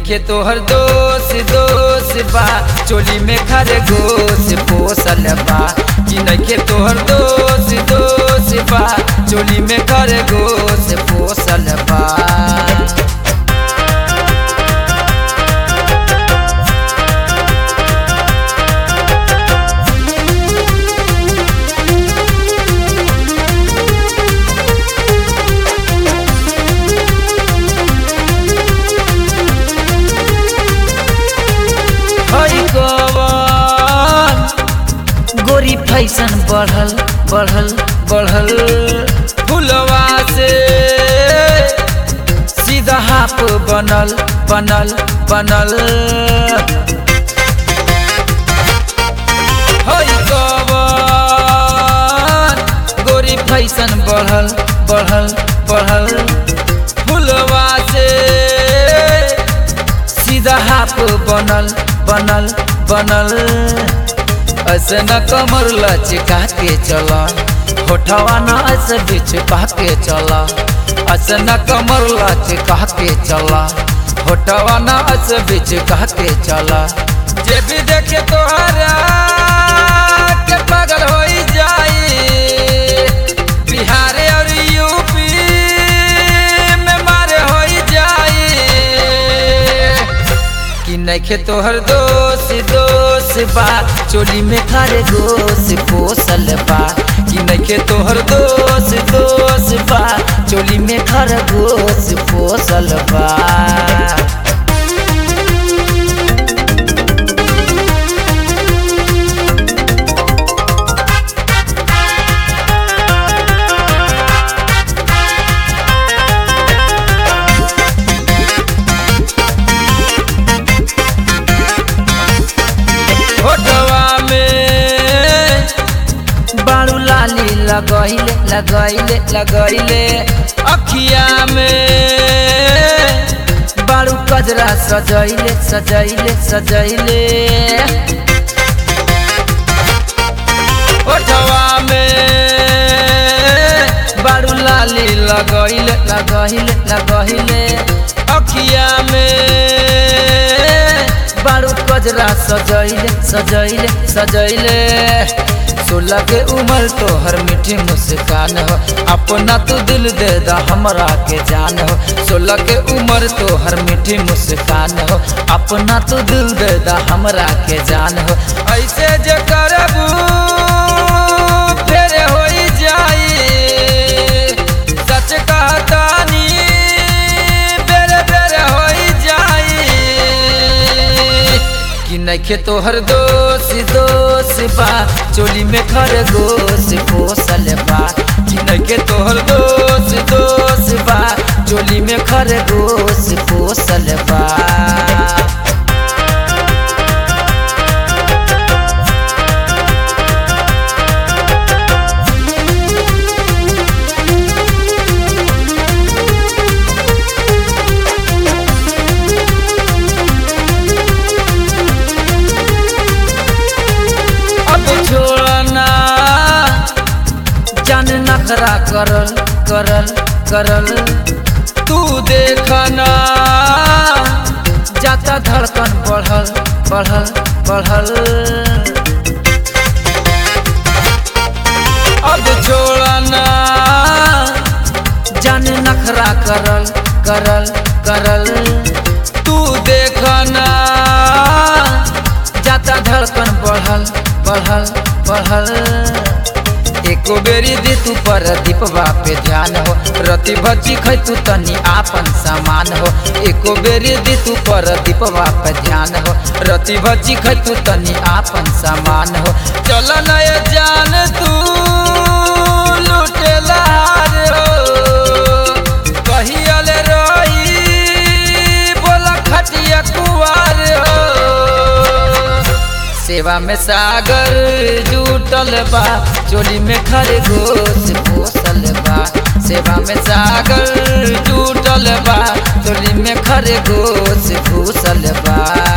नइखे तोहर दोष दोष बा चोली में खरगोश पोसल बा कि नइखे तोहर दोष दोष बा चोली में खरगोश पोसल बा हई कवन गोरी फैशन बढ़ल बढ़ल बढ़ल फुलवा से सीधा हाफ बनल बनल बनल हई कवन गोरी फैशन बढ़ल बढ़ल बढ़ल फुलवा से सीधा हाफ बनल बनल बनल ऐसे न कमर लचका के चला होठवा न ऐसे बीच के चला ऐसे न कमर लचका के चला होठवा न ऐसे बीच के चला जे भी देखे तोहरा के पागल हो जाई बिहार और यूपी में मारे हो जाई कि नइखे तोहर दोष दोष बा चोली में खरगोश पोसल बा कि नइखे तोहर दोष दोष बा चोली में खरगोश पोसल बा फोटवा में बाड़ू लाली लगैले लगैले लगैले अखिया में बाड़ू कजरा सजैले सजैले सजैले फोटवा में बाड़ू लाली लगैले लगैले लगैले अखिया में बारू कजरा सजैले सजैले सजैले सोलह के उम्र तोहर मीठी मुस्कान हो अपना तू दिल दे दा हमरा के जान हो सोलह के उम्र तोहर मीठी मुस्कान हो अपना तू दिल दे दा हमरा के जान हो ऐसे जे करबू फेर होई जाई सच कहतानी बेरे बेरे होई जाई कि नइखे तोहर दोष दोष बा चोली में खरगोश पोसल बा कि नइखे तोहर दोष दोष बा चोली में खरगोश पोसल बा अब छोड़ना जान नखरा करल करल करल तू देखना जाता धड़कन बढ़ल बढ़ल बढ़ल अब छोड़ना जान नखरा करल करल करल तू देखना जाता धड़कन बढ़ल बढ़ल बढ़ल एको बेरी दी तू पर दीपवा पे ध्यान हो रति भची खै तू तनी आपन सामान हो एको बेरी दी तू पर दीपवा पे ध्यान हो रति भची खै तू तनी आपन सामान हो चल नय जान तू लुटेला हो कहियल रही बोला खटिया कुवार हो सेवा में सागर जुटल बा चोली में खरगोश पोसल बा सेवा में सागर जुटल बा चोली में खरगोश घुसल बा